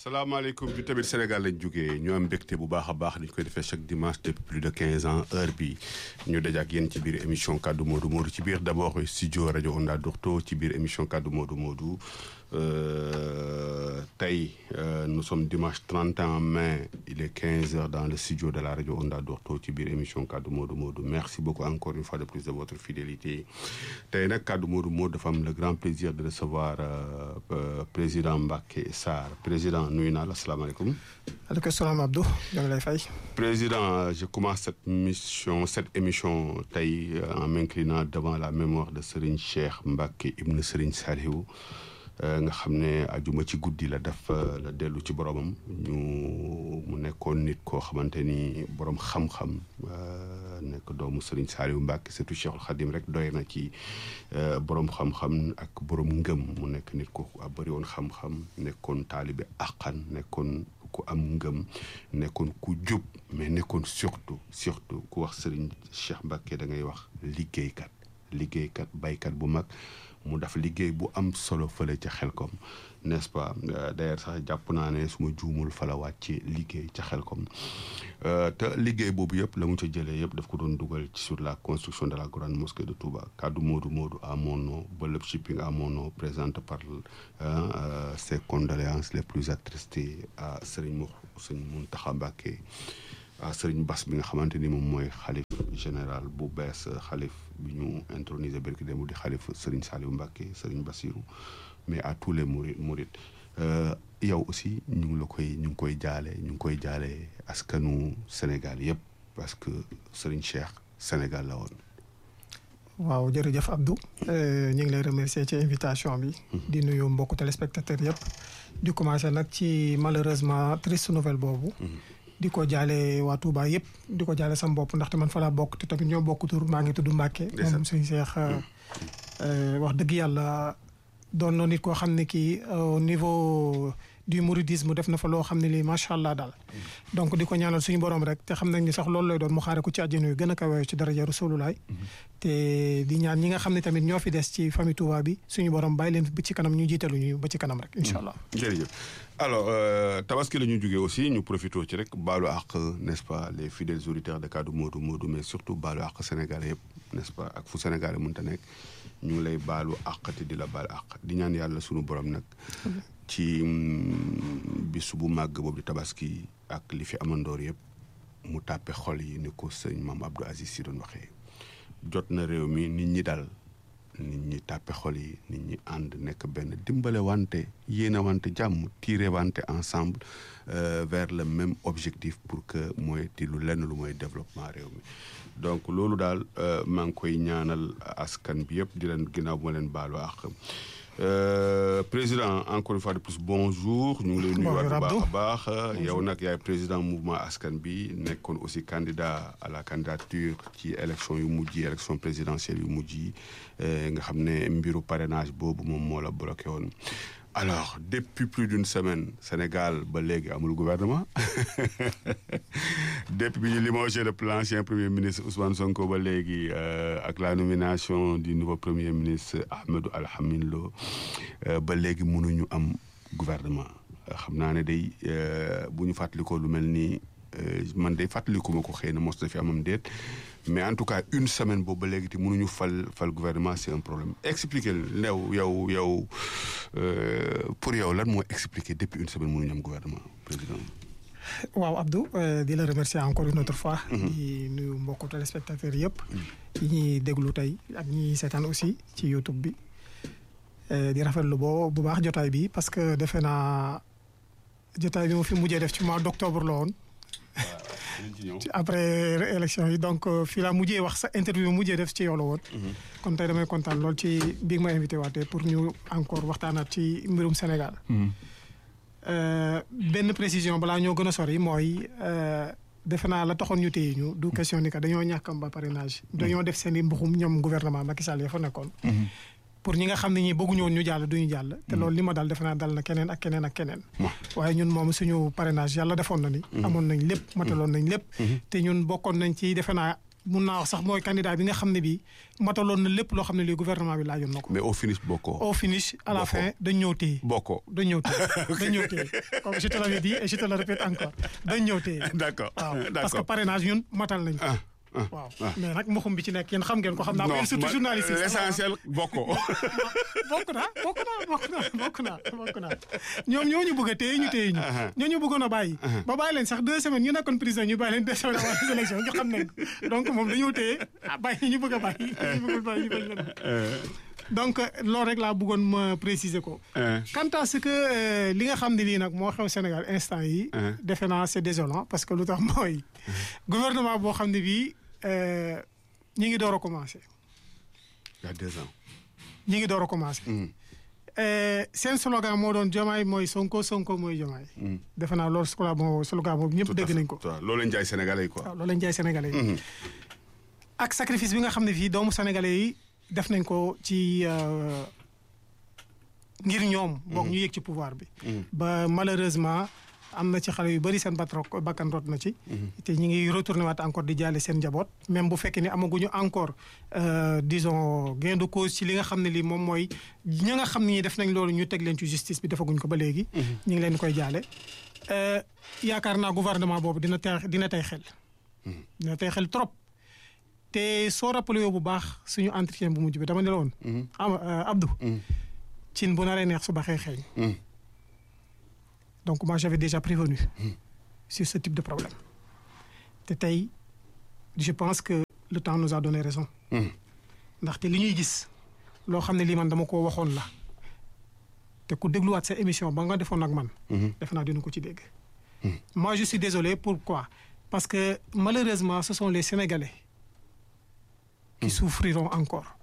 salaamaaleykum bi tamit Sénégal lañ jógee ñu am mbégte bu baax a baax ni ñu koy defee chaque dimanche depuis plus de quinze ans heure bi ñu daje ak yéen ci biir émission kaddu Modou Modou ci biir d' abord studio rajo Onda Dorto ci biir émission kaddu Modou Modou tey nous sommes dimanche 31 mai il est 15 heures dans le studio de la rajo Onda Dorto ci biir émission kaddu Modou Modou merci beaucoup encore une fois de plus de votre fidélité tey nag kaddu Modou Modou dafa am le grand plaisir de recevoir président Mbacké Sarr président nuyu naa la asalaamaaleykum. aleykum salaam Abdou ñoo ngi lay fay. président je commence cette mission cette émission tey en m'inclinant devant la mémoire de Serigne Cheikh Mbacké ibn Serigne Saliou nga xam ne ajuma ci guddi la def la dellu ci boromam ñu mu nekkoon nit koo xamante ni borom xam-xam nekk doomu Serigne Saliou Mbacké surtout Cheikhul Khadim rek doy na ci borom xam-xam ak borom ngëm mu nekk nit ko bëri woon xam-xam nekkoon taalibe àqan nekkoon ku am ngëm nekkoon ku jub mais nekkoon surtout surtout ku wax Serigne Cheikh Mbacké da ngay wax liggéeykat liggéeykat baykat bu mag mu def liggéey bu am solo fële ca xelkom n'est-ce pas d'ailleurs sax jàpp naa ne su ma juumul fa la wàcce liggéey ca xelkom te liggéey boobu yëpp la mu ca jëlee yëpp daf ko doon dugal sur la construction de la grande mosquée de Touba kaddu Modou Modou à mon nom Beuleup Shipping à mon nom présente par ses condoléances les plus attristées à Serigne Mou Serigne Mountakha Mbacké à Serigne Bass bi nga xamante ni moom mooy xalif général bu bees xalif bi ñu intronisé berki démb di xalif Serigne Saliou Mbacké Serigne Bassirou mais à tous les mourides mourides yow aussi ñu ngi la koy ñu ngi koy jaale ñu ngi koy jaale askanu Sénégal yëpp parce que Serigne Cheikh Sénégal la woon. waaw jërëjëf Abdou ñu ngi lay remercier ci invitation bi. di nuyu mbokku téléspectateurs yëpp. di commencer nag ci malheureusement triste nouvelle boobu. di ko jaale waa Touba yëpp di ko jaale sama bopp ndaxte man fa laa bokk te tamit ñoo bokk tur maa ngi tudd Mbacké. moom suñu seex wax dëgg yàlla doon na nit koo xam ne kii au niveau du mouridisme def na fa loo xam ne lii macha allah daal. donc di ko ñaanal suñu borom rek te xam nañ ni sax loolu lay doon mu xaare ko ci àjjana yu gën a kawe ci daraja Rasulullah te di ñaan ñi nga xam ne tamit ñoo fi des ci famille Touba bi suñu borom bàyyi leen ba ci kanam ñu jiitalu ñu ba ci kanam rek incha allah. jërëjëf alors tabaski la ñu jógee aussi ñu profité ci rek baalu àq n'est-ce pas les fidèles auditeurs de kaddu Modou Modou mais surtout baalu àq Sénégalais yëpp n'est-ce pas ak fu Sénégalais mënta nekk ñu ngi lay baalu àq te di la baal àq di ñaan yàlla suñu borom nag. ci bisu bu màgg boobu di tabaski ak li fi amandoor yëpp mu tàppe xol yi ni ko sëñ maam Abdou Aziz si doon waxee jot na réew mi nit ñi dal nit ñi tàppe xol yi nit ñi ànd nekk benn dimbale wante yéene wante jàmm tiire wante ensemble vers le même objectif pour que mooy ti lu lenn lu mooy développement réew mi donc loolu daal maa ngi koy ñaanal askan bi yëpp di leen ginnaaw bu ma leen baalu àq Euh, président encore une fois de plus bonjour ñu ngi lay nuyuwaat bu baax a baax yow nag yaay président mouvement askan bi nekkoon aussi candidat à la candidature ci élection yu mujj yi élection présidentielle yu mujj yi nga xam ne mbiru parrainage boobu moom moo la bloqué woon alors depuis plus d'une semaine Sénégal ba léegi amul gouvernement depuis bi ñu limogé le l'ancien premier ministre Ousmane Sonko ba léegi ak la nomination du nouveau premier ministre Ahmadou Alhamine Lo ba léegi mënuñu am gouvernement xam naa ne day bu ñu fàttalikoo lu mel nii man day fàttaliku ma ko xëy na mos na fi amam déet mais en tout cas une semaine boobu ba léegi te mënuñu fal fal gouvernement c'est un problème expliquer new yow yow pour yow lan moo expliquer depuis une semaine mënuñu am gouvernement président. waaw Abdou di la remercier encore une autre fois. di nuyu mbokku téléspectateurs yëpp. yi ñuy déglu tey ak ñi seetaan aussi ci YouTube bi. di rafetlu boo bu baax jotaay bi parce que defe naa jotaay bi mu fi mujjee def ci mois d'octobre la woon. après élection yi donc fii laa mujjee wax sa interview mujjee def ci yow la woon. kon tey damay kontaan lool ci bi ma invité waatee pour ñu encore waxtaanaat ci mbirum Sénégal. benn précision balaa ñoo gën a sori mooy defe naa la taxoon ñu téye ñu du question ni que dañoo ñàkkam ba parrainage. dañoo def seen i mbuxum ñoom gouvernement Macky Sall ya fa nekkoon. pour ñi nga xam ne ñi bëgguñu woon ñu jàll duñu jàll. te loolu li ma dal defe naa dal na keneen ak keneen ak keneen. waaye ñun moom suñu parrainage yàlla defoon na ni. amoon nañ lépp mataloon nañ lépp. te ñun bokkoon nañ ci defe naa mun naa wax sax mooy candidat bi nga xam ne bii mataloon na lépp loo xam ne lii gouvernement bi laajoon na ko. mais au finish bokkoo. au finish à la Bokkoo. fin dañ ñëw téye. bokkoo. dañ ñëw téye dañ ñëw téye comme je te l'avais dit et je te le répète encore dañ ñëw téye. d'accord waaw parce que d'accord. parrainage ñun matal nañ ko. ah ah waaw ah. mais nag mboxum bi ci nekk yéen xam ngeen ko xam naa. non ko surtout man, journaliste yi. l'essentiel bokkoo. bokk naa bokk naa bokk naa bokk naa bokk naa ñoom ñoo ñu bëgg a téye ñu téye ñu. ñoo ñu bëggoon a bàyyi. ba bàyyi leen sax deux semaines ñu nekkoon prison ñu bàyyi leen deux semaines avant les élections ñu xam nañ ko donc moom dañoo téye ah bàyyi ñu bëgg a bàyyi ñu bëggul bàyyi ñu bañ leen. donc loolu rek laa bëggoon ma préciser ko. Euh, quant à ce que euh, li nga xam ne lii nag moo xew Sénégal instant yi Hein. defe naa c'est désolant parce que lu tax mooy gouvernement boo xam ne bii euh, ñi ngi door a commencé il y a deux ans. ñi ngi door a commencé. Mm, Euh, seen slogan moo doon Diomaye mooy Sonko Sonko mooy Diomaye. mm. defe naa loolu slogan boobu slogan boobu ñëpp Tout à dégg fait. nañ ko. waaw loolu lañ jaay sénégalais yi quoi. waaw loolu lañ jaay sénégalais yi. Mhm. ak sacrifice bi nga xam ne fii doomu sénégalais yi def nañ ko ci euh, ngir ñoom. boog ñu yëg ci pouvoir bi. Mhm. ba malheureusement am na ci xale yu bëri seen batrok bakkan rot na ci. te ñu ngi retourné waat encore di jaale seen njaboot. même bu fekkee ni amaguñu encore euh, disons gain de cause ci li nga xam ne lii moom mooy ñi nga xam ne ñi def nañ loolu ñu teg leen ci justice bi defaguñ ko ba léegi. ñu ngi leen di koy jaale. Euh, yaakaar naa gouvernement boobu dina tey dina tey xel. dina tey xel trop. te soo rappelé yow bu baax suñu entretien bu mujj bi dama ne la woon. Mhm. am euh, Abdou. Mhm. cin bu naree neex su baxee xeeñ. Mhm. donc moi j'avais déjà prévenu sur ce type de problème te tey je pense que le temps nous a donné raison Mhm. ndaxte li ñuy gis loo xam ne lii man dama ko waxoon la te ku dégluwaat sa émission ba nga defoon ak man Mhm. defe naa dina ko ci dégg moi je suis désolé pourquoi parce que malheureusement ce sont les Sénégalais qui souffriront encore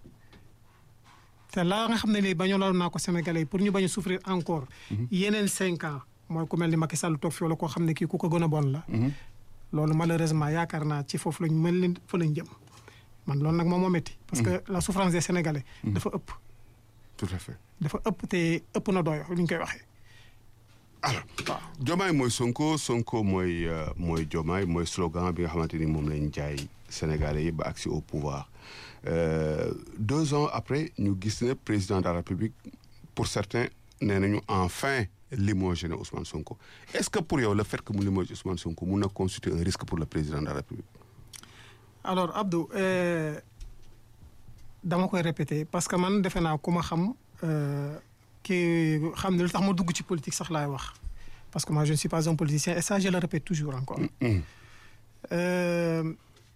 te laa nga xam ne lii bañaloon naa ko Sénégalais yi pour ñu bañ a souffrir encore yeneen cinq ans mooy ku mel ni Macky Sall toog fi wala koo xam ne kii ku ko gën a bon la Mhm. loolu malheureusement yaakaar naa ci foofu lañ mel ni fa lañ jëm man loolu nag moom moo métti parce que la souffrance des Sénégalais dafa ëpp tout à fait. dafa ëpp te ëpp na doyo li ñu koy waxee alors waaw Diomaye mooy Sonko Sonko mooy euh, mooy Diomaye mooy slogan bi nga xamante ni moom lañ jaay sénégalais yi ba agsi au pouvoir Euh, deux ans après ñu gis ne président de la République pour certains nee nañu enfin limogé na Ousmane Sonko est-ce que pour yow le fait que mu limogé Ousmane Sonko mun na constituer un risque pour le président de la République. alors Abdou euh, dama koy répéter parce que man defe naa ku ma xam euh, ki xam ne lu tax ma dugg ci politique sax laay wax parce que moi je ne suis pas un politicien et ça je le répète toujours encore. Mhm. Euh,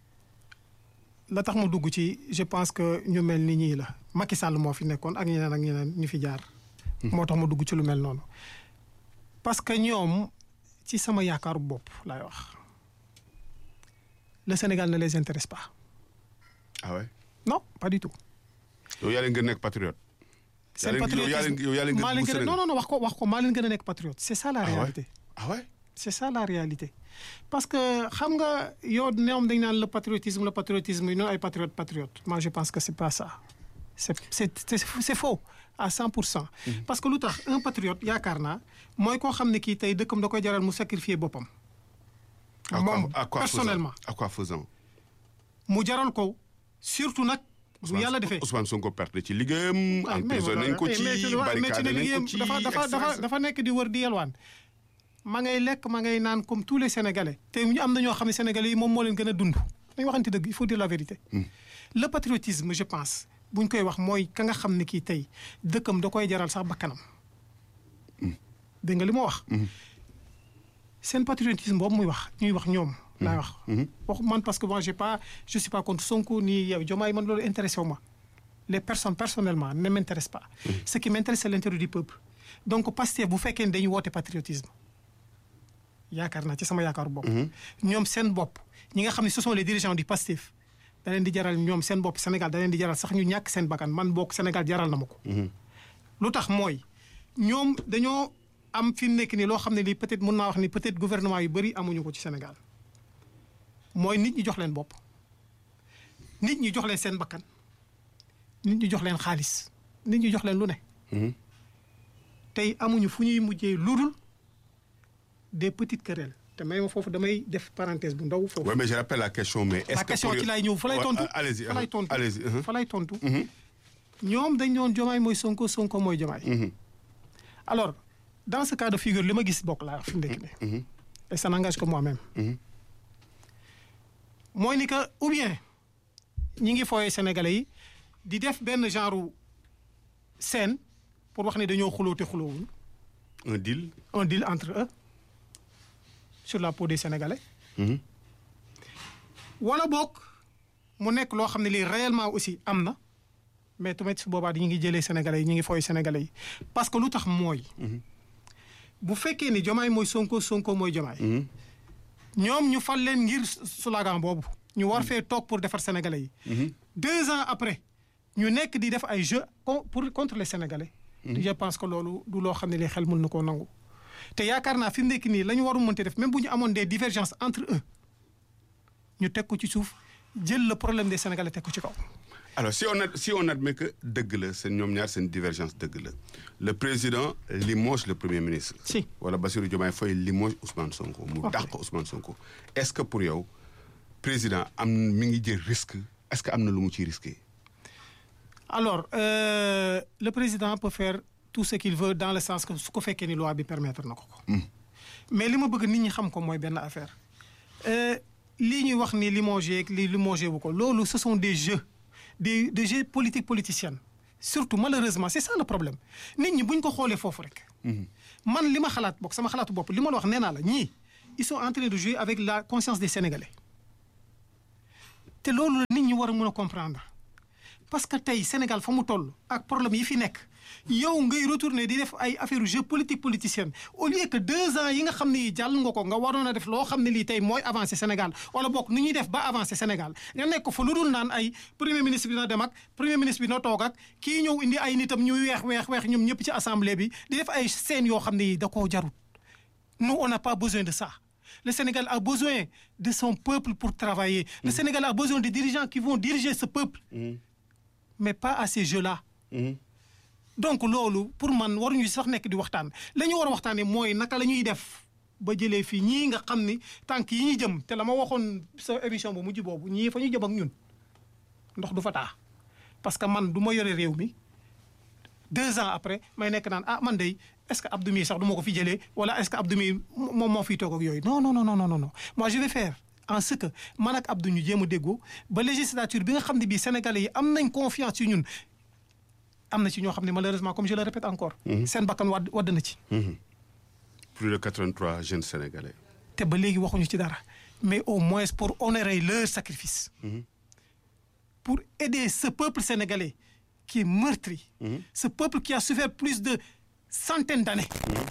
la tax ma dugg ci je pense que ñu mel ni ñii la Macky Sall moo fi nekkoon ak ñeneen ak ñeneen ñu fi jaar. moo tax ma dugg ci lu mel noonu. parce que ñoom ci sama yaakaaru bopp laay wax le Sénégal ne les intéresse pas ah ouais non pas du tout. yow yaa leen gën a nekk patriote. seen yaa leen- yow yaa leen- yow yaa leen gën maa a leen bëgg gën a non Sénégal. non non wax ko wax ko maa leen gën a nekk patriote c'est ça la Ah ouais? réalité. ah ouais c'est ça la réalité parce que xam nga yow ñoom dañ naan le patriotisme le patriotisme yi noonu ay patriote patriote moi je pense que c'est pas ça c'est c'est c'est c'est faux à 100 pour cent parce que lu tax un patriote yaakaar naa mooy koo xam ne kii tey dëkkam da koy jaral mu sacrifier boppam À quoi- moom à quoi faisant? personnellement à quoi faisant mu jaral ko surtout nag bu yàlla defee Ousmane Sonko perte ci liggéeyam. ah mais emprisonné nañ ko ci mais mais ci barricade nañ liggéeyam ko ci dafa dafa dafa dafa nekk di wër di yelwaan ma ngay lekk ma ngay naan comme tous les sénégalais te ñu am na ñoo xam ne sénégalais yi moom moo leen gën a dund dañu waxante dëgg il faut dire la vérité le patriotisme je pense buñ koy wax mooy ka nga xam ne kii tey dëkkam da koy jaral sax bakkanam dégg nga li ma wax seen patriotisme boobu muy wax ñuy wax ñoom laay wax wax man parce que moi j'ai pas je suis pas contre Sonko ni yow Diomaye man loolu intéressé wu ma les personnes personnellement ne m'intéressent pas ce qui m'intéresse c'est l'intérêt du peuple donc Pastef bu fekkee ne dañu woote patriotisme yaakaar naa ci sama yaakaaru bopp ñoom seen bopp ñi nga xam ne ce sont les dirigeants du Pastef da leen di jaral ñoom seen bopp Sénégal da leen di jaral sax ñu ñàkk seen bakkan man bokk Sénégal jaral na ma ko lu tax mooy ñoom dañoo am fi mu nekk nii loo xam ne lii peut-être mun naa wax ni peut-être gouvernement yu bëri amuñu ko ci Sénégal mooy nit ñi jox leen bopp nit ñi jox leen seen bakkan nit ñi jox leen xaalis nit ñi jox leen lu ne tey amuñu fu ñuy mujjee ludul des petites querelles te may ma foofu damay def parenthèse bu ndaw foofu. oui mais je rappelle la question mais. est-ce la que question pour- ci laay ñëw fa lay Ouais, tontu. allez-y fa lay tontu allez-y uh-huh. fa lay tontu. ñoom dañ doon jomaay mooy sonko sonko mooy jomaay. Mhm. alors dans ce cas de figure li ma gis bokk laa fi mu nekk nii. et ça n'engage que moi-même. Mhm. mooy ni que ou bien ñi ngi fooyee sénégalais yi di def benn genre scène pour wax ne dañoo xuloo te xuloowuñ un deal. un deal entre eux sur la peau des sénégalais. Mhm. wala boog mu nekk loo xam ne lii réellement aussi am na mais tamit su boobaa ñu ngi jëlee sénégalais yi ñu ngi fooy sénégalais yi parce que lu tax mooy. bu fekkee ni jomaay mooy sonko sonko mooy jomaay. Mhm. ñoom ñu fal leen ngir slogan boobu. ñu war fee toog pour defar sénégalais yi. deux ans après ñu nekk di def ay jeux con- pour contre les sénégalais. je pense que loolu du loo xam ne li xel mën na koo nangu. te yaakaar naa fi mu nekk nii la ñu waru mënte def même bu ñu amoon des divergences entre eux ñu teg ko ci suuf jël le problème des sénégalais teg ko ci kaw. alors si on ad- si on admet que dëgg la seen ñoom ñaar seen divergence dëgg la le président limoge le premier ministre. Si. wala Bassirou Diomaye Faye limoge Ousmane Sonko. mu Ok. dàq Ousmane Sonko. est-ce que pour yow président am mi ngi jël risque est-ce que am na lu mu ciy risqué. alors euh, le président peut faire tout ce qu'il veut dans le sens que su ko fekkee ni loi bi permettre na ko ko. mais li ma bëgg nit ñi xam ko mooy benn affaire Euh, lii ñuy wax ni limogé ak lii limogé wu ko loolu ce sont des jeux des des jeux politiques politiciennes surtout malheureusement c'est ça le problème nit ñi buñ ko xoolee foofu rek. man li ma xalaat bokk sama xalaatu bopp li ma la wax nee naa la ñii ils sont en train de jouer avec la conscience des Sénégalais te loolu la nit ñi war a mën a comprendre parce que tey Sénégal fa mu toll ak problème yi fi nekk yow ngay retourner di def ay affaire jeu politique politicienne au lieu que deux ans yi nga xam ne yi jàll nga ko nga waroon a def loo xam ne lii tey mooy avancer Sénégal wala bokk nu ñuy def ba avancer Sénégal nga nekk fa lu dul naan ay premier ministre bi na dem ak premier ministre bi na toog ak kii ñëw indi ay nitam ñuy weex weex weex ñoom ñëpp ci assemblée bi di def ay scènes yoo xam ne yi da koo jarut nous on n'a pas besoin de ça le Sénégal a besoin de son peuple pour travailler le Sénégal a besoin de dirigeants qui vont diriger ce peuple mais pas à ces jeux-là donc loolu pour man waruñu sax nekk di waxtaan la ñu war a waxtaanee mooy naka la ñuy def ba jëlee fii ñii nga xam ni tànk yi ñu jëm te la ma waxoon sa émission bu mujj boobu ñii fa ñu jëm ak ñun ndox du fa taa parce que man du ma yore réew mi deux ans après may nekk naan ah man de est-ce que Abdou mi sax du ma ko fi jëlee wala est-ce que Abdou mi moom moo fiy toog ak yooyu non non non non non non moi je vais faire en ce que man ak Abdou ñu jéem a déggoo ba législature bi nga xam ne bii Sénégalais yi am nañ confiance ci ñun am na ci ñoo xam ne malheureusement comme je le répète encore. seen bakkan wadd wadd na ci. plus de 83 jeunes sénégalais. te ba léegi waxuñu ci dara mais au moins pour honorer leur sacrifice. pour aider ce peuple sénégalais qui est meurtri. ce peuple qui a souffert plus de centaines d'années.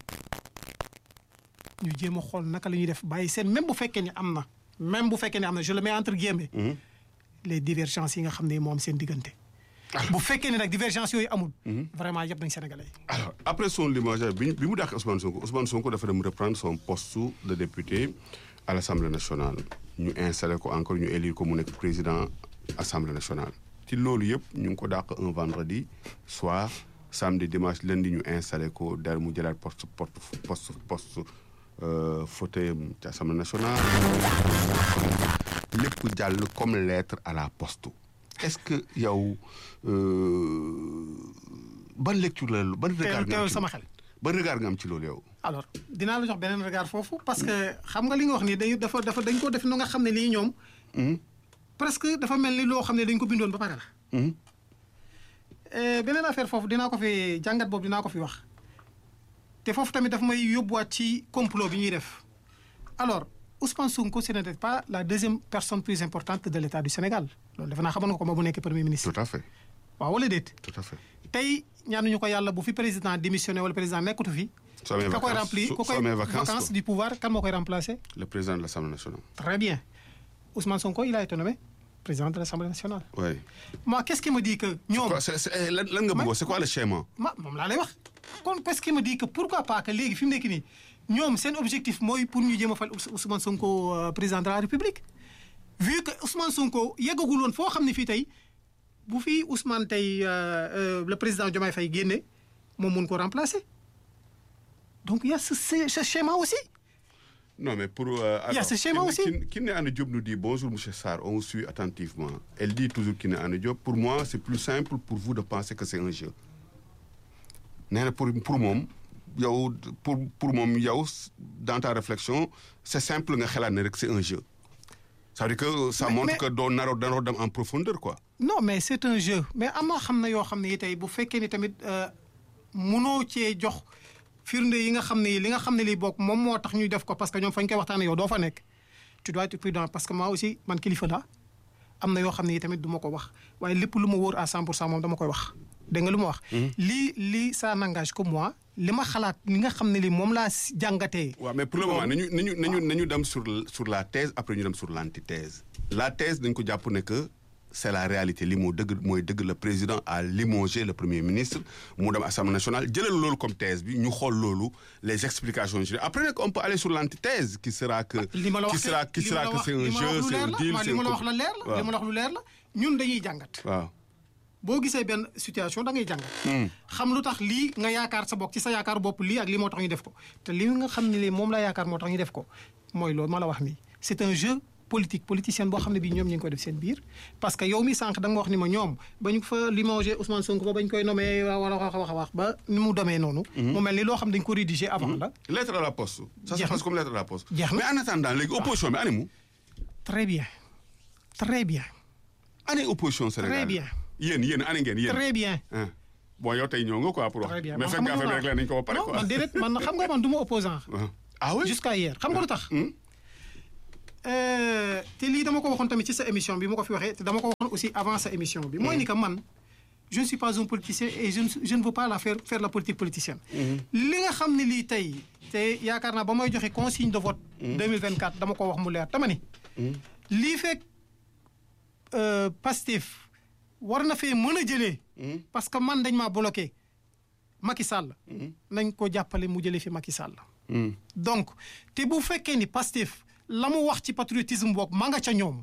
ñu jéem a xool naka la ñuy def bàyyi seen même bu fekkee ni am na même bu fekkee ni am na je le mets entre guillemets. les divergences yi nga xam ne moo am seen diggante. bu fekkee ne nag divergence yooyu amul. vraiment yëpp nañ sénégalais yi. alors après son limogeage bi ñu bi mu dàq Ousmane Sonko Ousmane Sonko dafa dem reprendre son poste de député à l'Assemblée nationale ñu installé ko encore ñu élire ko mu nekk président Assemblée nationale. ci loolu yëpp ñu ngi ko dàq un vendredi soir samedi dimanche lundi ñu installé ko der mu jëlaat poste poste poste poste fauteuil ci Assemblée nationale. lépp jàll comme lettre à la poste. est-ce que yow ban lecture la ban regard nga am teewul ci sama xel. ban regard nga am ci loolu yow. alors dinaa la jox beneen regard foofu parce que xam nga li nga wax nii dañu dafa dafa dañ ko def nu nga xam ne lii ñoom. presque dafa mel ni loo xam ne dañ ko bindoon ba pare la. Eh, beneen affaire foofu dinaa ko fi jàngat boobu dinaa ko fi wax te foofu tamit dafa may yóbbuwaat ci complot bi ñuy def alors Ousmane Sonko ce n'était pas la deuxième personne plus importante de l'État du Sénégal loolu defe naa xamoon nga ko ma bu nekk premier ministre. tout à fait waaw wala déet. tout à fait. tey ñaanuñu ko yàlla bu fi président démissionné wala président nekkatu fi. soo amee ka koy vacances remplir su ku soo koy amee vacances vacances du pouvoir kan moo koy remplacer. le président de l'Assemblée nationale. très bien Ousmane Sonko il a été nommé président de l'Assemblée nationale. oui. moi qu'est-ce qui me dit que ñoom. quoi c'est c'est lan lan nga bëggoon c'est quoi le schéma. ma moom laa lay wax kon qu'est-ce qui me dit que pourquoi pas que léegi fi mu nekk nii ñoom seen objectif mooy pour ñu jéem a fal Ous- Ousmane Sonko euh, président de la République vu que Ousmane Sonko yeggagul woon foo xam ne fii tey bu fi Ousmane tey euh, euh, le président Diomaye Faye génne moom mun ko remplacer donc il y a ce, ce, ce schéma aussi Non, mais pour. euh, Il y a alors, ce schéma Kiné- aussi. Kiné- Kiné Anne Diop nous dit Bonjour, M. Sarr, on vous suit attentivement. Elle dit toujours Kiné Anne Diop Pour moi, c'est plus simple pour vous de penser que c'est un jeu. Nee na pour pour moom yow pour pour moom yow dans ta réflexion c'est simple nga xalaat ne rek c'est un jeu. ça veut dire que ça Mais- montre mais- que doo naroo naroo dem en profondeur quoi. non mais c'est un jeu mais am na xam na yoo xam ne yi tey bu fekkee ni tamit euh, munoo cee jox firnde yi nga xam ne li nga xam ne lii bokk moom moo tax ñuy def ko parce que ñoom fañ koy waxtaanee yow doo fa nekk tu dois être prudent parce que moi aussi man kilifa la am na yoo xam ne yi tamit du ma ko wax waaye lépp lu ma wóor à 100 pour cent moom dama koy wax dégg nga lu ma wax. lii lii ça n'engage que moi li ma xalaat li nga xam ne lii moom laa si jàngatee. waaw mais pour le moment nañu nañu nañu nañu dem sur sur la thèse après ñu dem sur l'antithèse. la thèse dañ ko jàpp ne que c'est la réalité li moo dëgg mooy dëgg le président a limogé le premier ministre mu dem assemblée nationale jëlal loolu comme thèse bi ñu xool loolu les explications yi après nag on peut aller sur l'antithèse qui sera que. li ma la wax qui sera qui li ma sera la que wax- c'est un li ma la jeu wax lu c'est un leer la, deal ma- c'est li un ma la coup- wax la leer la li ma la wax lu leer la ñun dañuy jàngat. waaw boo gisee benn situation da ngay jàngat. xam lu tax lii nga yaakaar sa bopp ci sa yaakaar bopp lii ak lii moo tax ñu def ko te li nga xam ne lii moom la yaakaar moo tax ñu def ko mooy loolu ma la wax nii c'est un jeu politique politicien boo xam ne bii ñoom ñu ngi koy def seen biir parce que yow mi sànq da nga wax ni ma ñoom ba ñu fa limogé Ousmane Sonko ba bañ koy nommé wala wax a wax a wax ba ni mu demee noonu. mu mel ni loo xam dañ ko rédigé avant la. lettre à la poste. ça se Jeex na. passe comme lettre à la poste. Jeex na. mais en attendant léegi opposition bi animu très bien très bien année opposition Sénégal Très bien. yéen yéen année ngeen yéen. très bien. ah bon yow tey ñëw nga quoi pour wax. très bien mais man fekk xam nga nga affaire bi rek nañ ko ba pare non quoi. man déedéet man xam nga man du ma opposant Ah. ah oui jusqu'à hier xam nga lu tax. Euh, te lii dama ko waxoon tamit ci sa émission bi ma ko fi waxee te dama ko waxoon aussi avant sa émission bi. mooy ni que man je ne suis pas un politicien et je ne je ne veux pas la faire faire la politique politicienne. li nga xam ne lii tey te yaakaar naa ba may joxe consigne de vote. 2024 dama ko wax mu leer dama ni. lii fekk euh, Pastef war na fee mën a jëlee. parce que man dañ maa bloqué Macky Sall. nañ ko jàppale mu jëlee fi Macky Sall. Hmm. donc te bu fekkee ni Pastef la mu wax ci patriotisme boog ma nga ca ñoom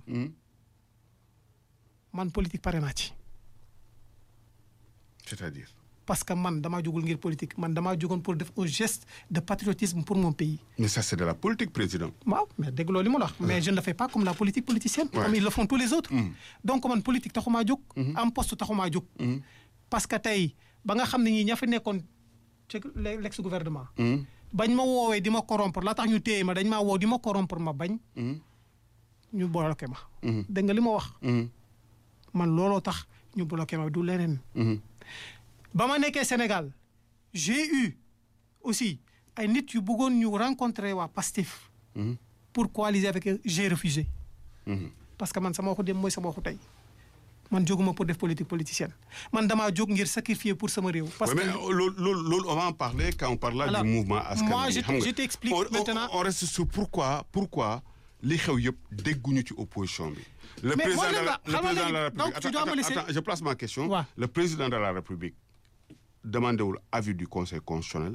man politique pare naa ci c'est-à-dire. parce que man damaa jógul ngir politique man damaa jógoon pour def un geste de patriotisme pour mon pays mais ça c'est de la politique président. waaw mais dégg loolu li ma la wax mais je ne le fais pas comme la politique politicienne Ouais. comme ils le font tous les autres donc man politique taxumaa jóg am poste taxumaa jóg parce que tey ba nga xam ne ñii ña fi nekkoon ci l'ex gouvernement bañ ma woowee di ma corrompre la tax ñu téye ma dañ maa woo di ma corrompre ma bañ ñu bloqué ma dégg nga li ma wax man looloo tax ñu bloqué ma du leneen ba ma nekkee Sénégal j'ai eu aussi ay nit yu bëggoon ñu rencontrer waa Pastef pour coaliser avec eux j'ai refusé parce que man sama waxu dem mooy sama waxu tey man jóguma pour def politique politicienne man damaa jóg ngir sacrifier pour sama réew parce Ouais, que mais loolu loolu loolu on va en parler quand on parlera Alors, du mouvement askan moi, wi, je- xam nga. je t'explique On- on- maintenant. on reste sur pourquoi pourquoi li xew yëpp dégguñu ci opposition bi. le Mais président moi, de le la gars, le xam nga président de la léegi, donc, République tu dois me attends, laisser- attends, je place ma question. Ouais. le président de la République demandé wul avis du conseil constitutionnel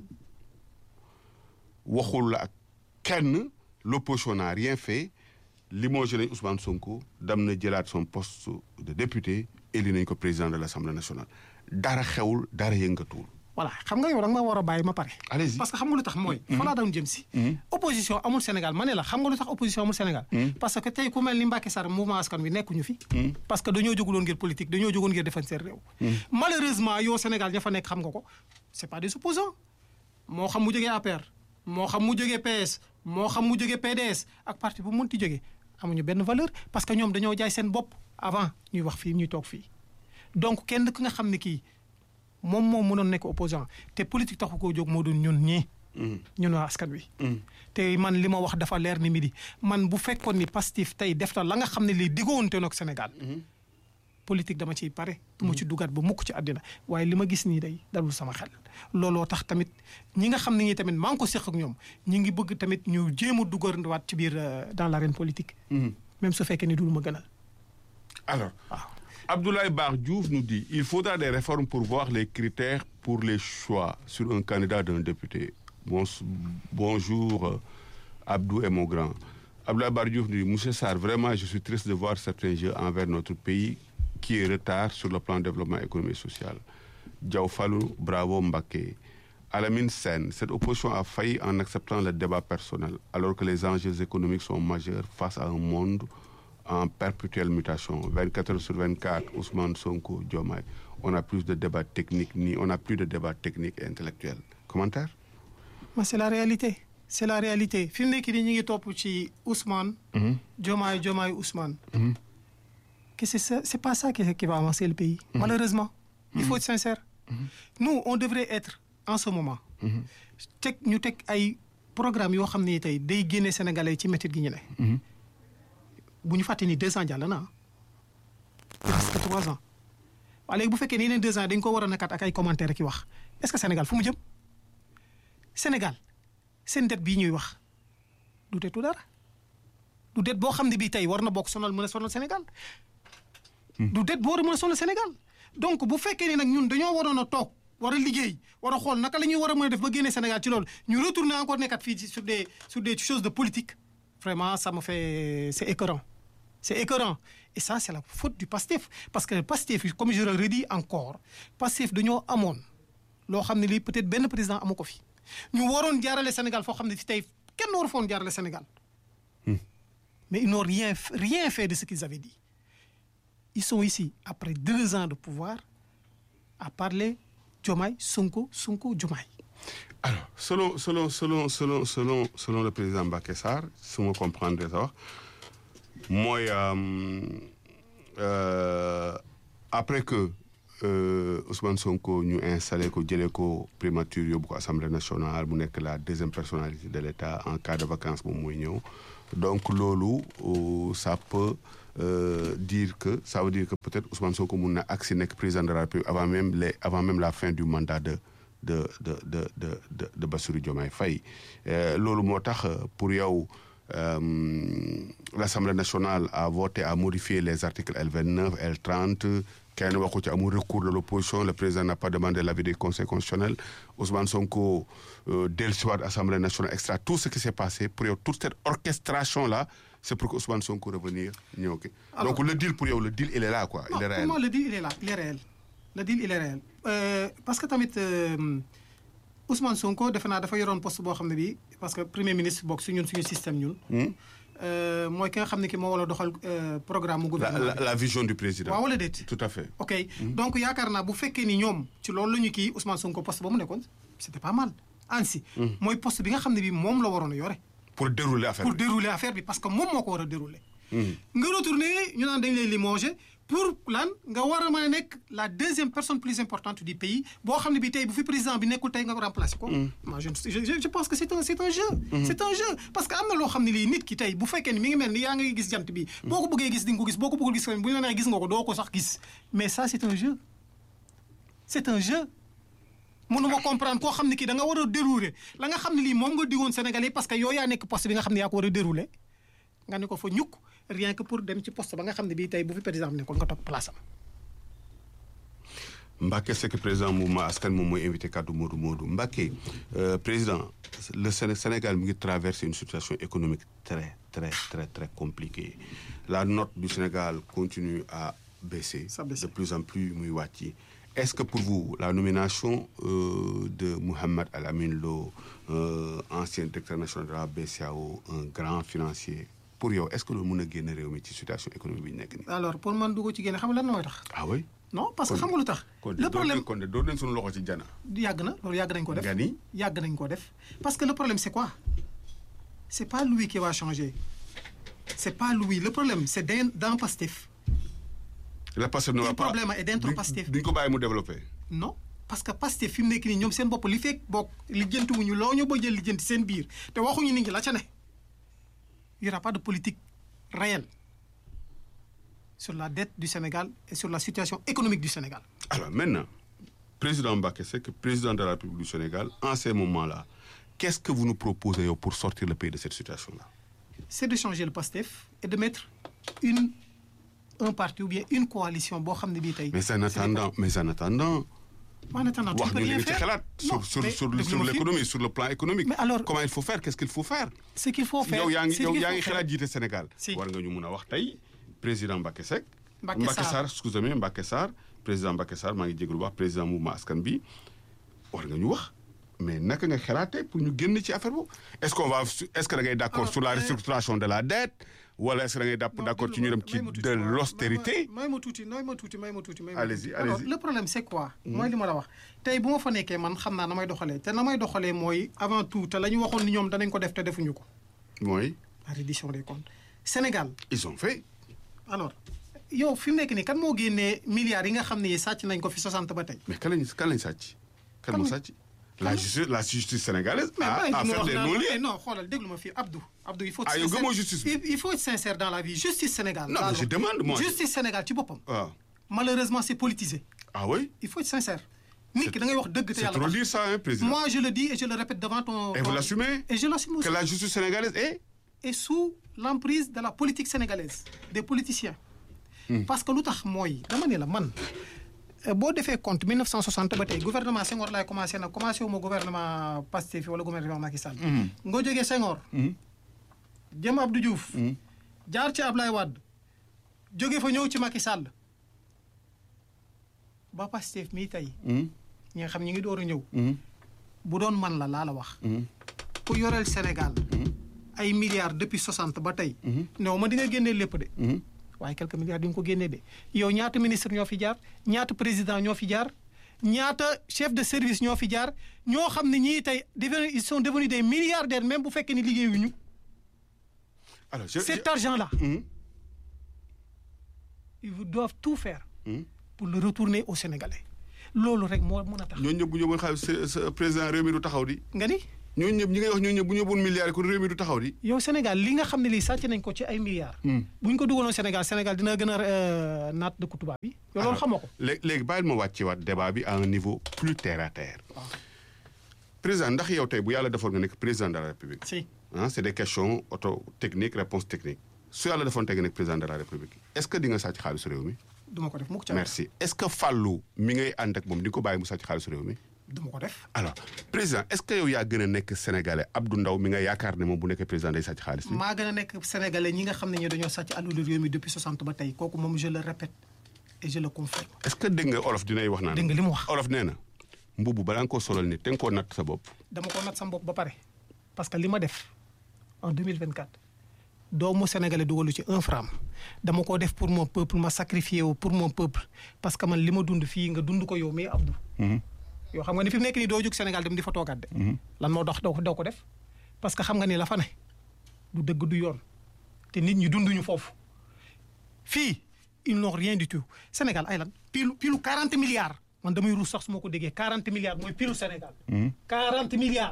waxul la ak kenn l'opposition n'a rien fait limogé nañ Ousmane Sonko dem na jëlaat son poste de député éli nañ ko président de l'Assemblée nationale dara xewul dara yëngatuwul. voilà xam nga yow da nga ma war a bàyyi ma pare Allez-y. parce que xam nga lu tax mooy fa laa doon jëm si opposition amul Sénégal ma ne la xam nga lu tax opposition amul Sénégal parce que tey ku mel ni Mbacké Sarr mouvement askan wi nekkuñu fi parce que dañoo jóguloon ngir politique dañoo jógoon ngir defar seen réew malheureusement yow Sénégal ña fa nekk xam nga ko c'est pas des opposants moo xam mu jógee APR moo xam mu jógee PS moo xam mu jógee PDS ak parti bu mu mënti jógee amuñu benn valeur parce que ñoom dañoo jaay seen bopp avant ñuy wax fii ñuy toog fii donc kenn ki nga xam ne kii moom moo mënoon nekk opposant te politique taxu koo jóg moo doon ñun ñii. ñun waa askan wi. te man li ma wax dafa leer ni midi man bu fekkoon ni Pastef tey def na la nga xam ne lii diggoonte na ak Sénégal. politique dama ciy pare. du ma ci dugaat ba mukk ci àddina waaye li ma gis nii day dalul sama xel. looloo tax tamit ñi nga xam ne ñi tamit maa ngi ko seq ak ñoom ñi ngi bëgg tamit ñu jéem a dugaat ci biir euh, dans l'arène politique. même su fekkee ni dul ma gënal. Alors, waaw. Abdoulaye Bar Diouf nous dit il faudra des réformes pour voir les critères pour les choix sur un candidat d'un député. Bon, bonjour, euh, Abdou et mon grand. Abdoulaye Bar Diouf nous dit Monsieur Sarr, vraiment, je suis triste de voir certains jeux envers notre pays qui est en retard sur le plan de développement économique et social. Diaw Fallou, bravo Mbaké. Alamine Sen, cette opposition a failli en acceptant le débat personnel, alors que les enjeux économiques sont majeurs face à un monde en perpétuelle mutation. 24 heures sur 24, Ousmane Sonko, Diomaye. On a plus de débats techniques, ni on a plus de débats techniques et intellectuels. Commentaire Mais c'est la réalité. C'est la réalité. fi mu nekk nii ñu ngi topp ci Ousmane. Diomaye Diomaye Ousmane. que c'est ça c'est pas ça qui, qui va avancer le pays. malheureusement. il faut être sincère. nous on devrait être en ce moment. teg ñu teg ay programme yoo xam ne tey day génne Sénégalais ci métit gi ñu ne. bu ñu fàtte ni deux ans jàll na ah. presque trois ans. waaye léegi bu fekkee ne yeneen deux ans dañ ko war a nekkat ak ay commentaires ki wax est-ce que Sénégal fu mu jëm Sénégal seen dette bii ñuy wax du detu dara du dette boo xam ne bii tey war na bokk sonal mën a sonal Sénégal. du dette boo war a mën a sonal Sénégal. donc bu fekkee ne nag ñun dañoo waroon a toog war a liggéey war a xool naka la ñuy war a mën a def ba génne Sénégal ci loolu ñu retourner encore nekkat fii sur des sur des choses de politique vraiment ça me fait c'est écœurant c'est écœurant et ça c'est la faute du PASTEF parce que PASTEF comme je le redis encore PASTEF dañoo amoon loo xam ne lii peut-être benn président amu ko fi ñu waroon jaarale Sénégal foo xam ne fi tey kenn waru foon jaarale Sénégal mais ils n'ont rien rien fait de ce qu'ils avaient dit ils sont ici après deux ans de pouvoir à parler Diomaye Sonko Sonko Diomaye alors selon selon selon selon selon selon le président Mbacké Sarr su ma comprendre sax mooy après que euh, Ousmane Sonko ñu installé ko jëlee ko primature yóbbu ko assemblée nationale mu nekk la deuxième personnalité de l'État en cas de vacances moom mooy ñëw donc loolu euh, ça peut euh, dire que ça veut dire que peut-être Ousmane Sonko mun na agsi nekk président de la République avant même les avant même la fin du mandat de de de de de de de Bassirou Diomaye Faye loolu moo tax pour yow l'Assemblée nationale a voté à modifier les articles L29 L30 kenn waxu ci amul recours de l'opposition le président n'a pas demandé l'avis du conseil constitutionnel Ousmane Sonko dellusiwaat Assemblée nationale extra tout ce qui s'est passé pour yow toute cette orchestration là c'est pour que Ousmane Sonko revenir ñëw ki donc le deal pour yow le deal il est là quoi il est réel comment le deal il est là il est réel le deal il est réel euh, parce que tamit euh, Ousmane Sonko defe naa dafa yoroon poste boo xam ne bii parce que premier ministre bokk su ñun suñu système ñun. mooy ki nga xam ne ki moo war a doxal programme mu gouvernement la, la, la vision du président. waaw wala déet. tout à fait. ok donc yaakaar naa bu fekkee ni ñoom ci loolu la ñu kii Ousmane Sonko poste ba mu nekkoon c'était pas mal. ANSI. mooy poste bi nga xam ne bii moom la waroon a yore. pour dérouler affaire pour bi dérouler affaire bi parce que moom moo ko war a dérouler. nga retourner ñu naan dañ lay limoger pour lan nga war a mën a nekk la deuxième personne plus importante du pays boo xam ne bi tey bu fi président bi nekkul tey nga ko remplacer ko. moi je je je pense que c'est un c'est un jeu. c'est un jeu parce que am na loo xam ne lii nit ki tey bu fekkee ni mi ngi mel ni yaa ngi gis jant bi. boo ko bëggee gis di nga ko gis boo ko bëggul gis bu ñu la nee gis nga ko doo ko sax gis mais ça c'est un jeu c'est un jeu. mënuma comprendre koo xam ne kii da nga war a dérouler la nga xam ne lii moom nga digoon Sénégalais parce que yow yaa nekk poste bi nga xam ne yaa ko war a dérouler nga ne ko fa ñukk rien que pour dem ci poste ba nga xam ne bii tey bu fi président bi nekkoon nga toog place am. Mbacké Seck président mouvement askan moom mooy invité kaddu Modou Modou Mbacké euh, président le Sénégal mi ngi traverse une situation économique très très très très compliquée la note du Sénégal continue à baisser. Ça baisse. de plus en plus muy wàcc. Est-ce que pour vous la nomination euh, de Mohamed Al Amin Lo euh, ancien directeur national de la BCEAO un grand financier pour yow est-ce que loolu mën a génn réew mi ci situation économique bi ñu nekk nii. alors pour man dugg ci génne xam nga lan mooy tax. ah oui. non parce que Kon- xam nga lu tax. kon de le problème kon de door nañ suñu loxo ci jana. yàgg na loolu yàgg nañ ko def. nga ni yàgg nañ ko def parce que le problème c'est quoi c'est pas lui qui va changer c'est pas lui le problème c'est dans dans Pastef la Pastef ne va Le pas problème est dentro duñ- Pastef. duñ ko bàyyi mu développé. non parce que Pastef fi mu nekk nii ñoom seen bopp li fekk bokk lijjantiwuñu loo ñu bëgg a lijjanti seen biir te waxuñu nit ñi la ca ne il y aura pas de politique réelle sur la dette du Sénégal et sur la situation économique du Sénégal. alors maintenant président Mbacké Seck président de la République du Sénégal en ces moments-là qu'est-ce que vous nous proposez yow pour sortir le pays de cette situation-là. c'est de changer le PASTEF et de mettre une un parti ou bien une coalition boo xam ne bii tey. mais en attendant mais en attendant. en attendant tu wax peux nga li rien nga ci faire xalaat Non, sur sur mais sur déglu sur ma fi. l'économie sur le plan économique. Mais alors- comment il faut faire qu'est-ce qu'il faut faire. ce qu'il faut faire yow yaa ngi ce yow qu'il yaa faut ngi faire. xalaat jiite Sénégal. Si. war nga ñu mun a wax tey président Mbacké Seck. Mbacké Mbacké Sarr. Sarr excusez-moi Mbacké Sarr président Mbacké Sarr maa ngi jégalu wax président mouvement askan bi war nga ñu wax mais naka nga xalaatee pour ñu génn ci affaire boobu est-ce qu'on va est-ce que da ngay d'accord Alors, sur la euh, restructuration de la dette wala est-ce que da ngay dàpp d'accord ci ñu dem ci de l'austérité may ma tuuti may ma tuuti may ma tuuti may ma Allez-y, tuuti. alors allez-y. le problème c'est quoi mooy li ma la wax tey bu ma fa nekkee man xam naa na may doxalee te na may doxalee mooy avant tout te la ñu waxoon ni ñoom danañ ko def te defuñu ko mooy la reddition des comptes Sénégal ils ont fait alors yow fi mu nekk nii kan moo génnee milliards yi nga xam ne sàcc nañ ko fi 60 ba tey mais kan lañ kan lañ sàcc kan moo Kan- sàcc la justice la justice sénégalaise mais a bàyyi a di ma fait wax des naan non-lieux mais non xoolal déglu ma fii Abdou Abdou il faut être Ah, yow sincère. gëmoo justice bi. il il faut être sincère dans la vie justice Sénégal Non, laa mais je wax. demande, moi. justice Sénégal ci boppam waaw malheureusement c'est politisé ah oui il faut être sincère nit ki da ngay wax dëgg te c'est yàlla trop tax dire ça hein président moi je le dis et je le répète devant ton et vous ton- l'assumez et je l'assume aussi que la justice sénégalaise est et sous l'emprise de la politique sénégalaise des politiciens parce que lu tax mooy dama ne la man euh, boo defee compte 1960 ba tey gouvernement Senghor laay commencé nag commencé wu ma gouvernement Pastef wala gouvernement Macky Sall nga jógee Senghor jëm Abdou Diouf jaar ci Ablaye Wade jóge fa ñëw ci Macky Sall ba Pastef mii tey ñi nga xam ñi ngi door a ñëw bu doon man la laa la wax ku yoreel Sénégal ay milliards depuis 60 ba tey néew ma di nga génnee lépp de waaye quelques milliards di nga ko génnee de yow ñaata ministre ñoo fi jaar ñaata président ñoo fi jaar ñaata chef de service ñoo fi jaar ñoo xam ne ñii tey devenu ils sont devenus des milliardaires même bu fekkee ni liggéeyuñu alors je, cet je- argent là Mhm. ils doivent tout faire Mhm. pour le retourner aux Sénégalais loolu rek moo mën a tax ñooñu ñëpp bu ñu yóbboon xaalis sa- sa président réew mi du taxaw di nga ni ñooñu ñëpp ñi ngay wax ñooñu ñëpp bu ñu yóbboon milliards kon réew mi du taxaw di yow Sénégal li nga xam ne lii sàcc nañ ko ci ay milliards bu ñu ko dugaloon Sénégal Sénégal dina gën a euh, naat dëkku tubaab yi yow loolu xamoo ko léegi léegi bàyyil ma wàcce waat débat bi à un niveau plus terre à terre président ndax yow tey bu yàlla defoon nga nekk président de la république si ah c'est des questions auto technique réponse technique su yàlla defoon tey nga nekk président de la république est-ce que di nga sàcc xaalisu réew mi duma ko def mukk ca merci est-ce que Fallou mi ngay ànd ak moom di nga ko bàyyi mu sàcc xaalisu réew mi duma ko def alors président est-ce que yow yaa gën a nekk sénégalais Abdou Ndaw mi nga yaakaar ne moom bu nekkee président day sàcc xaalis bi maa gën a nekk sénégalais ñi nga xam ne ñi dañoo sàcc alalu réew mi depuis 60 ba tey kooku moom je le répète et je le confirme est-ce que dégg nga olof dinay wax naan dégg nga li mu wax olof nee na mbubu balaa nga koo solal nit te nga koo natt sa bopp dama ko nat sama bopp ba pare parce que li ma def en 2024 doomu sénégalais dugalu ci un franc dama ko def pour mon peuple ma sacrifié wu pour mon peuple parce que man li ma dund fii nga dund ko yow mais Abdou yow xam nga ni fi mu nekk nii doo jóg Sénégal dem di fa toogaat de lan moo dox daw ko daw ko def parce que xam nga ni la fa ne du dëgg du yoon te nit ñi dunduñu foofu fii ils n'ont rien du tout Sénégal ay lan pilu pilu 40 milliards man damay ruus sax su ma ko déggee 40 milliards mooy pilu Sénégal 40 milliards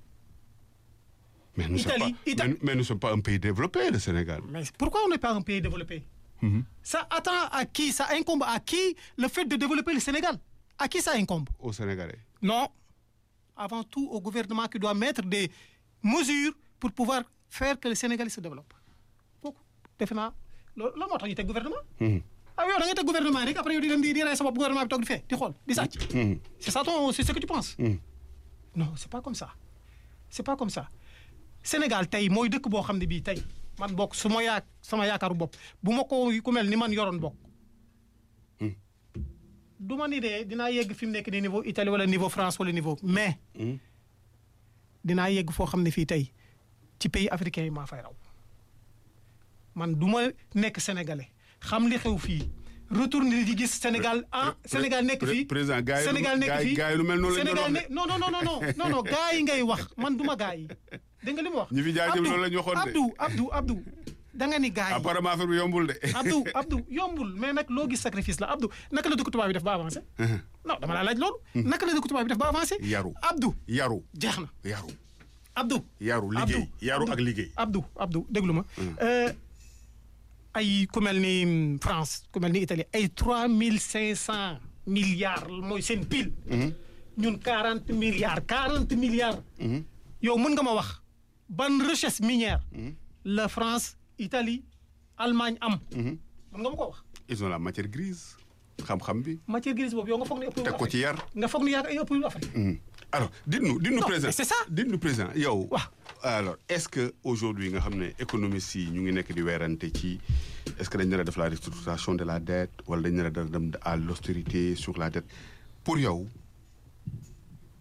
mais nous sommes Italie, pas Ita- mais, mais nous sommes pas un pays développé le Sénégal Mais pourquoi on n'est pas un pays développé Ça attend à qui Ça incombe à qui le fait de développer le Sénégal À qui ça incombe au Sénégalais Non. Avant tout au gouvernement qui doit mettre des mesures pour pouvoir faire que le Sénégal se développe. kooku defe naa loolu la moo tax ñu teg gouvernement. ah yow da ngay teg gouvernement rek après yow di dem di di rey sa bopp gouvernement bi toog di fee di xool di sàcc. c'est ça ton c'est ce que tu penses. non c'est pas comme ça c'est pas comme ça Sénégal tey mooy dëkk boo xam ne bii tey man bokk su ma yaa sama yaakaaru bopp bu ma ko ku mel ni man yoroon bokk. du ma ni de dinaa yegg fi mu nekk nii niveau Italie wala niveau France wala niveau mais. dinaa yegg foo xam ne fii tey ci pays africain yi maa fay raw man du ma nekk sénégalais xam li xew fii retourner di gis Sénégal ah Sénégal nekk fii président gars yi Sénégal nekk fii gars yi lu mel noonu la ñu Sénégal doon ne non non non non non non non gars yi ngay wax man du ma gars yi dégg nga li mu wax. ñi fi jaajëf loolu la ñu waxoon de. Abdou Abdou Abdou da nga ni gars yi. apparemment affaire bi yombul de. Abdou Abdou yombul mais nag loo gis sacrifice la Abdou naka la dëkk tubaab bi def ba avancé. non dama laa laaj loolu. naka la dëkk tubaab bi def ba avancé. yaru Abdou yaru jeex na yaru Abdou. yaru liggéey Abdou, yaru Abdou, ak liggéey. Abdou Abdou déglu ma. Euh, ay ku mel ni mm, France ku mel ni Italie ay trois mille cinq cent milliards mooy seen pile. ñun quarante milliards quarante milliards. yow mën nga ma wax ban richesse minière. la France Italie Allemagne am. mën nga ma ko wax. ils ont la matière grise xam-xam bi matière grise boobu yow nga foog ne ëpp teg ko ci yar. nga foog ne yaa ay ëpp Afrique. alors dites-nous dites-nous Non, président mais c'est ça. dites-nous président yow. Waaw. alors est-ce que aujourd'hui nga xam ne économistes yi ñu ngi nekk di weerante ci est-ce que dañ nar a def la restructuration de la dette wala dañ nar a dem à l'austérité sur la dette pour yow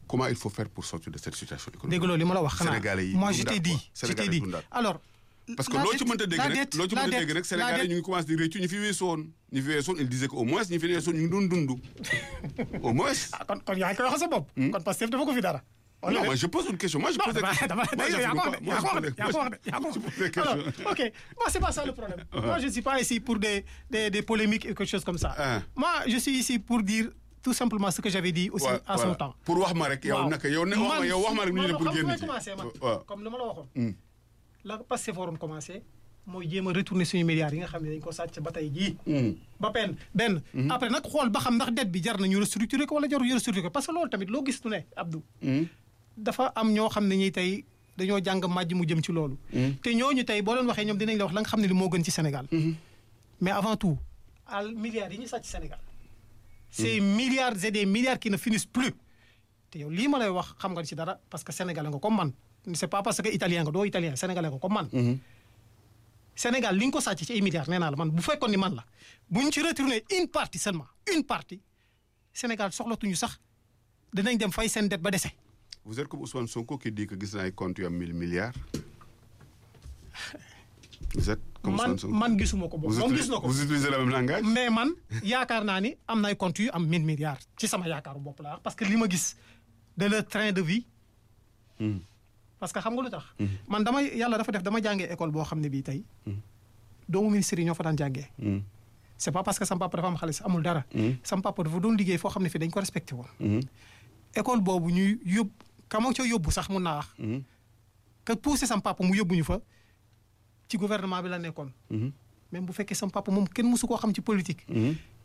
comment il faut faire pour sortir de cette situation économique. dégg loolu li ma la wax xanaa Sénégalais yi moi je dundaat t'ai dit quoi. je t'ai Sénégalais dit dundaat. alors. parce que la loo ci dette- mënta dégg la rek dette- loo ci la mënta dette- dégg rek la Sénégalais dette- ñu ngi commencé di réccu ñu fi weesu woon ñu fi weesu woon il disait que au moins ñu fi weesu woon ñu ngi doon dund au moins. ah kon kon yaa ngi koy wax sa bopp. kon Pastef dafa ko fi dara. non moi je pose une question moi je pose des dama questions. dama Moi, je yaa ko pose wax de pas- yaa ko moi, wax de je yaa ko pose- wax de yaa ko je wax pose des de. Alors, questions. ok moi c'est pas ça le problème. moi je suis pas ici pour des des des polémiques et quelque chose comme ça. Ah. moi je suis ici pour dire tout simplement ce que j'avais dit aussi Ouais, à son voilà. temps. pour wax ma rek yow waaw naka yow ne wax ma yow wax ma rek ñu ne man pour xam génn nga ci. commencé man waaw. comme li ma la waxoon. Hmm. la Pastef waroon commencé mooy jéem a retourner suñu milliards yi nga xam ne dañ ko sàcc ba tey jii. Hmm. ba benn benn. après nag xool ba xam ndax dette bi jar na ñu restructurer ko wala jarul ñu restructurer ko parce que loolu tamit loo gis tu ne Abdou. Hmm. dafa am ñoo xam ne ñi tey dañoo jàng màjj mu jëm ci loolu. te ñooñu tey boo leen waxee ñoom dinañ la wax la nga xam ne li moo gën ci Sénégal. mais avant tout al milliards yi ñu sàcc Sénégal. ces milliards et des milliards qui ne finissent plus. te yow lii ma lay wax xam nga ci dara parce que sénégalais nga comme man c'est pas parce que italien nga doo italien sénégalais nga comme man. Sénégal li ñu ko sàcc ci ay milliards nee naa la man bu fekkoon ni man la bu ñu ci retourner une partie seulement une partie Sénégal soxlatuñu sax dinañ dem fay seen dette ba dese. Vous êtes comme Ousmane Sonko qui dit que gis naa ay comptes yu am 1000 milliards. Vous êtes comme man Ousmane Sonko. man gisuma ko boobu vous, moom utilisez, gis na ko. vous utilisez le même langage mais man yaakaar naa ni am na ay comptes yu am 1000 milliards ci sama yaakaaru bopp la wax parce que li ma gis de leur train de vie. Hmm. parce que xam nga lu tax. man dama yàlla dafa def dama jàngee école boo xam ne bii tey. doomu ministère yi ñoo fa daan jàngee. Hmm. c'est pas parce que sama papa dafa am xaalis amul dara. sama papa dafa doon liggéey foo xam ne fii dañ ko respecté woon. Hmm. école boobu ñuy yóbbu ka ma ca yóbbu sax mun naa wax. Hmm. que poussé sama papa mu yóbbu ñu fa ci gouvernement bi la nekkoon. Hmm. même bu fekkee sama papa moom kenn mësu koo xam ci politique. Hmm.